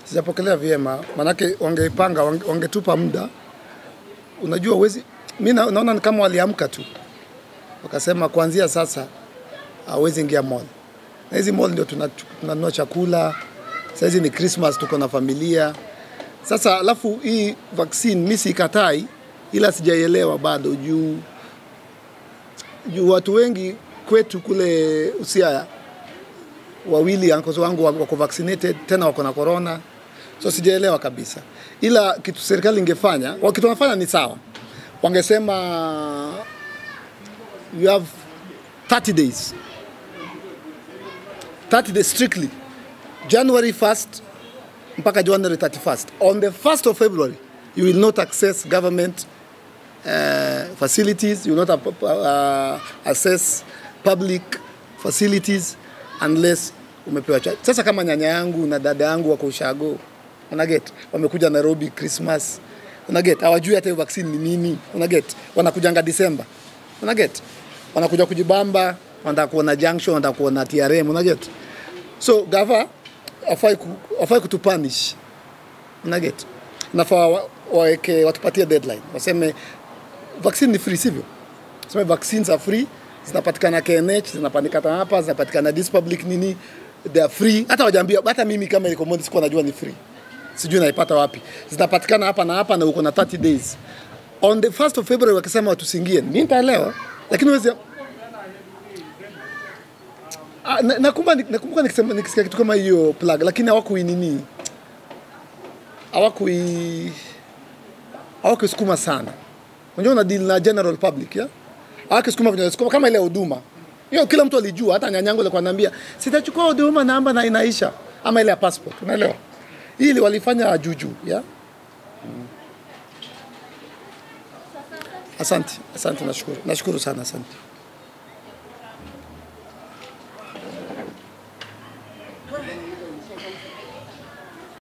Sijapokelea vyema, manake wangeipanga, wange- wangetupa muda. Unajua uwezi, mi na- naona ni kama waliamka tu wakasema kuanzia sasa hawezi ingia mall, na hizi mall ndio tuna- tunanunua chakula. Saizi ni Christmas, tuko na familia sasa. Alafu hii vaccine mi sikatai, ila sijaielewa bado juu juu watu wengi kwetu kule Usiaya wawili uncles wangu wako wako vaccinated tena wako na corona, so sijaelewa kabisa, ila kitu serikali ingefanya, wa- kitu wanafanya ni sawa, wangesema you have 30 days 30 days strictly January 1st mpaka January 31st. On the 1st of February you will not access government uh, facilities, you will not uh, access public facilities unless umepewa cha. Sasa kama nyanya yangu na dada yangu wako ushago, unaget, wamekuja Nairobi Christmas, unaget, hawajui hata hiyo vaccine ni nini, unaget, wanakujanga Disemba, unaget, wanakuja kujibamba, wanataka kuona junction, wanataka kuona TRM, unaget. So gava afai, ku, afai kutupanish, unaget, nafaa wa- waweke watupatie deadline, waseme vaccine ni free, sivyo? Sema vaccines are free, zinapatikana KNH, zinapatikana hapa, zinapatikana this public nini, they are free. Hata wajaambia, hata mimi kama iko Mondi sikuwa najua ni free, sijui naipata wapi. Zinapatikana hapa na hapa na uko na 30 days. On the 1st of February wakisema watusingie, mimi nitaelewa, lakini wezi Ah, na- nakumbuka nakumbuka nikisema nikisikia kitu kama hiyo plug, lakini hawakuinini hawakui hawakusukuma sana. Unajua una deal na general public ya hawakisukuma kwenye sukuma kama ile ya huduma hiyo, kila mtu alijua. Hata nyanyangu alikuwa ananiambia sitachukua huduma namba na inaisha, ama ile ya passport, unaelewa? Hili walifanya juju ya Asante, asante, nashukuru, nashukuru sana, asante.